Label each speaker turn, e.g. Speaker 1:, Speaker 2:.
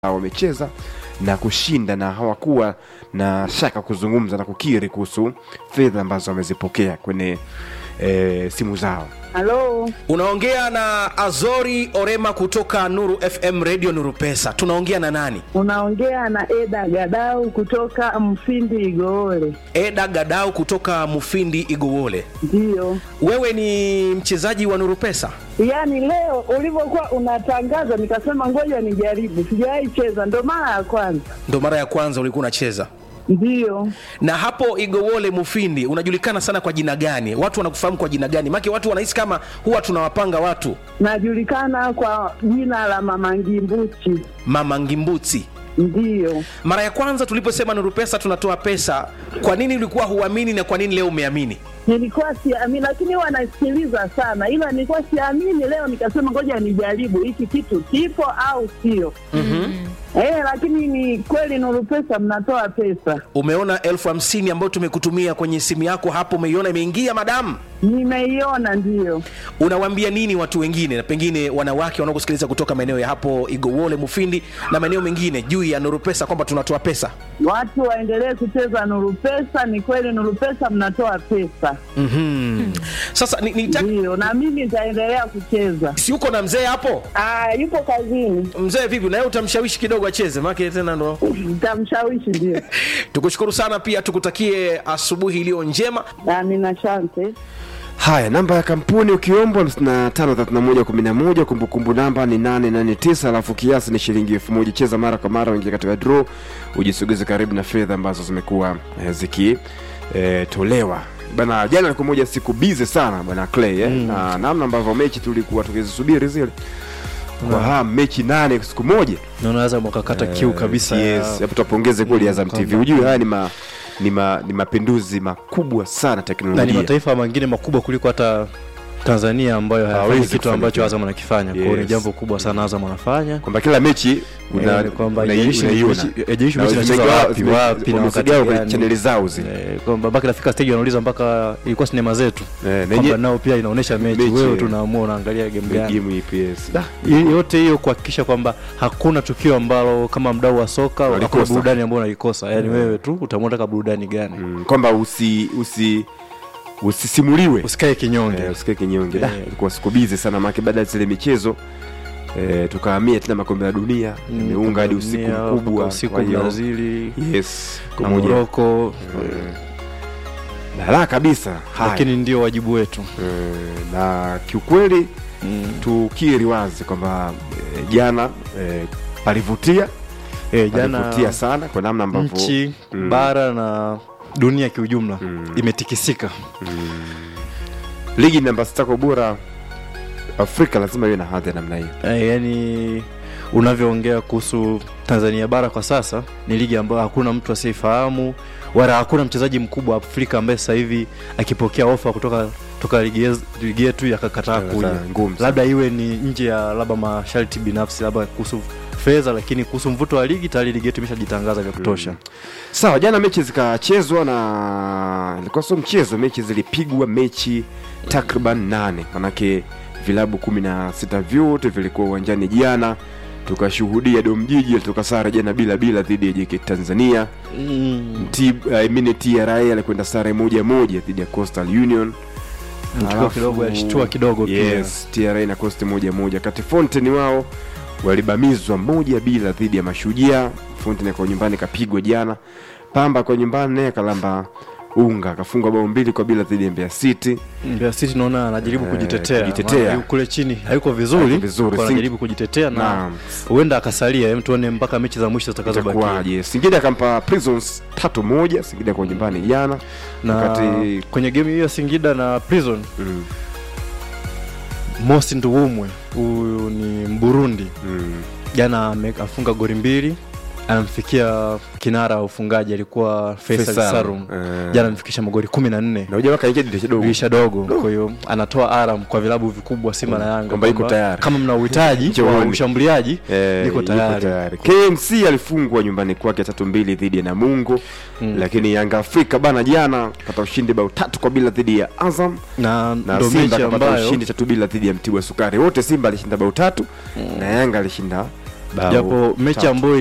Speaker 1: wamecheza na kushinda na hawakuwa na shaka kuzungumza na kukiri kuhusu fedha ambazo wamezipokea kwenye e, simu zao
Speaker 2: Halo,
Speaker 3: unaongea na azori orema kutoka nuru fm radio nuru pesa tunaongea na nani
Speaker 2: unaongea na Eda Gadau kutoka Mfindi Igoole.
Speaker 3: eda gadau kutoka mufindi igowole
Speaker 2: Ndiyo,
Speaker 3: wewe ni mchezaji wa nuru pesa
Speaker 2: yaani leo ulivyokuwa unatangaza nikasema ngoja nijaribu, sijawahi cheza, ndo mara ya kwanza.
Speaker 3: ndo mara ya kwanza ulikuwa unacheza
Speaker 2: Ndiyo,
Speaker 3: na hapo igowole mufindi unajulikana sana kwa jina gani watu wanakufahamu kwa jina gani make watu wanahisi kama huwa tunawapanga watu
Speaker 2: najulikana kwa jina la Mama Ngimbuchi.
Speaker 3: mama ngimbuti
Speaker 2: Ndiyo,
Speaker 3: mara ya kwanza tuliposema nuru pesa tunatoa pesa kwa nini ulikuwa huamini na kwa nini leo umeamini
Speaker 2: nilikuwa siamini, lakini huwa nasikiliza sana, ila nilikuwa siamini. Leo nikasema ngoja nijaribu hiki kitu kipo au sio. Eh, lakini ni kweli Nuru Pesa mnatoa pesa.
Speaker 3: umeona elfu hamsini ambayo tumekutumia kwenye simu yako hapo umeiona imeingia madamu
Speaker 2: Nimeiona, ndiyo.
Speaker 3: unawaambia nini watu wengine na pengine wanawake wanaokusikiliza kutoka maeneo ya hapo igowole mufindi na maeneo mengine juu ya nuru pesa kwamba tunatoa pesa
Speaker 2: Watu waendelee kucheza Nuru Pesa. Ni kweli Nuru Pesa mnatoa pesa,
Speaker 3: mm-hmm. sasa ni, ni
Speaker 2: ndiyo, na mimi nitaendelea kucheza.
Speaker 3: si uko na mzee hapo
Speaker 2: Ah, yupo kazini,
Speaker 3: mzee vipi naye utamshawishi kidogo acheze make tena ndo
Speaker 2: nitamshawishi. Ndio,
Speaker 3: tukushukuru sana pia tukutakie asubuhi iliyo njema
Speaker 2: amina, asante.
Speaker 1: haya namba ya kampuni ukiombwa 553111 kumbukumbu namba ni 889 alafu kiasi ni shilingi elfu moja cheza mara kwa mara uingia katika draw ujisogeze karibu na fedha ambazo zimekuwa eh, zikitolewa bana jana ilikuwa moja siku bize sana bana clay eh? na namna ambavyo mechi tulikuwa tukizisubiri zile kwa hamu mechi nane siku moja
Speaker 4: naona Azam wakakata kiu kabisa ya-
Speaker 1: yes hapo tupongeze kweli Azam TV
Speaker 4: kwamba-
Speaker 1: ujue haya ni ma, ni, ma, ni mapinduzi makubwa sana
Speaker 4: na ni
Speaker 1: teknolojia
Speaker 4: mataifa mengine makubwa kuliko hata tanzania ambayo hayafanyi
Speaker 1: Hawezi
Speaker 4: kitu
Speaker 1: kufanya
Speaker 4: ambacho
Speaker 1: kitu.
Speaker 4: azam anakifanya kwao ni
Speaker 1: Yes.
Speaker 4: jambo kubwa sana azam anafanya
Speaker 1: kwamba kila mechi una-
Speaker 4: Eh, kwamba
Speaker 1: unai-
Speaker 4: haijalishi
Speaker 1: unaiona.
Speaker 4: mechi- haijalishi
Speaker 1: Na
Speaker 4: mechi inachezwa
Speaker 1: zimegawa-
Speaker 4: wapi,
Speaker 1: zime-
Speaker 4: wapi na wakati
Speaker 1: wamezigawa kwenye
Speaker 4: gani.
Speaker 1: chaneli zao zile
Speaker 4: Eh, kwamba baki nafika stage wanauliza mpaka ilikuwa sinema zetu
Speaker 1: Eh, na
Speaker 4: kwamba
Speaker 1: yenye-
Speaker 4: nao pia inaonyesha mechi
Speaker 1: Mechi,
Speaker 4: wewe
Speaker 1: eh.
Speaker 4: tunaamua unaangalia game gani
Speaker 1: game EPS Da,
Speaker 4: Hii- yote hiyo kuhakikisha kwamba hakuna tukio ambalo kama mdau wa soka
Speaker 1: Walikosa.
Speaker 4: hakuna burudani ambayo unalikosa yaani wewe tu utaamua unataka burudani gani
Speaker 1: mm, kwamba usi usi usisimuliwe
Speaker 4: usikae kinyonge
Speaker 1: eh, usikae kinyonge Da,
Speaker 4: Eh.
Speaker 1: ilikuwa siku bizi sana make baada ya zile michezo eh, tukahamia tena makombe ya dunia
Speaker 4: Mm,
Speaker 1: imeunga hadi usiku
Speaker 4: dunia,
Speaker 1: mkubwa
Speaker 4: mpaka usiku
Speaker 1: kwa hiyo-
Speaker 4: brazili
Speaker 1: yes
Speaker 4: na
Speaker 1: pamoja
Speaker 4: moroko
Speaker 1: balaa kabisa haya
Speaker 4: lakini ndio wajibu wetu
Speaker 1: Eh, na kiukweli tukiri wazi kwamba eh, jana eh, palivutia
Speaker 4: Eh, jana
Speaker 1: palivutia sana kwa namna ambavyo
Speaker 4: nchi
Speaker 1: Mm.
Speaker 4: bara na dunia kiujumla
Speaker 1: Mm.
Speaker 4: imetikisika
Speaker 1: ligi namba sita kwa ubora afrika lazima iwe na hadhi ya namna hiyo
Speaker 4: eh, yani unavyoongea kuhusu tanzania bara kwa sasa ni ligi ambayo hakuna mtu asiyeifahamu wala hakuna mchezaji mkubwa wa afrika ambaye sasa hivi akipokea ofa kutoka toka ligi yez- ligi yetu yakakataa
Speaker 1: Eh,
Speaker 4: kuja
Speaker 1: za- ngumu sana.
Speaker 4: labda iwe ni nje ya labda masharti binafsi labda kuhusu fedha lakini kuhusu mvuto wa ligi tayari ligi yetu imeshajitangaza vya kutosha
Speaker 1: sawa jana mechi zikachezwa na ilikuwa sio mchezo mechi zilipigwa mechi takriban nane manake vilabu kumi na sita vyote vilikuwa uwanjani jana tukashuhudia domjiji alitoka sare jana bila bila dhidi ya JKT tanzania
Speaker 4: mm.
Speaker 1: T, I mean, tra alikwenda sare moja moja dhidi ya coastal union
Speaker 4: Mtukio
Speaker 1: Alafu-
Speaker 4: kidogo yashtua kidogo pia.
Speaker 1: yes, tra na coast moja moja kati fonten wao walibamizwa moja bila dhidi ya mashujaa fonten kwa nyumbani kapigwa jana pamba kwa nyumbani naye kalamba unga akafungwa bao mbili kwa bila dhidi ya mbeya city
Speaker 4: Mbeya City naona anajaribu
Speaker 1: Eh,
Speaker 4: kujitetea,
Speaker 1: kujitetea.
Speaker 4: Maana yu- kule chini hayuko vizuri,
Speaker 1: Hayuko vizuri.
Speaker 4: kwa
Speaker 1: Sing-
Speaker 4: anajaribu kujitetea na
Speaker 1: Naam.
Speaker 4: huenda akasalia, hem, tuone mpaka mechi za mwisho zitakazobakia.
Speaker 1: itakuwaje singida akampa prisons tatu moja singida kwa nyumbani jana
Speaker 4: Na
Speaker 1: wakati
Speaker 4: kwenye game hiyo ya Singida na Prison,
Speaker 1: mm,
Speaker 4: Mosi Nduwumwe huyu ni Mburundi,
Speaker 1: mm,
Speaker 4: jana ame- afunga goli mbili, anamfikia kinara wa ufungaji alikuwa Faisal
Speaker 1: Faisal,
Speaker 4: Salum,
Speaker 1: eh.
Speaker 4: jana amfikisha magoli kumi na nne
Speaker 1: na ujamaa kaingia dirisha dogo
Speaker 4: dirisha dogo. Kwa hiyo anatoa aram kwa vilabu vikubwa Simba na Yanga
Speaker 1: Kwamba iko tayari.
Speaker 4: kama mna uhitaji
Speaker 1: Njoo
Speaker 4: wa
Speaker 1: uone.
Speaker 4: ushambuliaji
Speaker 1: Eh,
Speaker 4: niko
Speaker 1: yuko
Speaker 4: tayari.
Speaker 1: KMC alifungwa nyumbani kwake tatu mbili dhidi ya Namungo
Speaker 4: Mm.
Speaker 1: lakini Yanga Afrika bana jana pata ushindi bao tatu kwa bila dhidi ya Azam
Speaker 4: na
Speaker 1: na
Speaker 4: ndo
Speaker 1: Simba
Speaker 4: mechi
Speaker 1: kapata
Speaker 4: ambayo
Speaker 1: ushindi tatu bila dhidi ya Mtibwa Sukari. Wote Simba alishinda bao tatu na Yanga alishinda bao
Speaker 4: japo mechi
Speaker 1: tatu.
Speaker 4: ambayo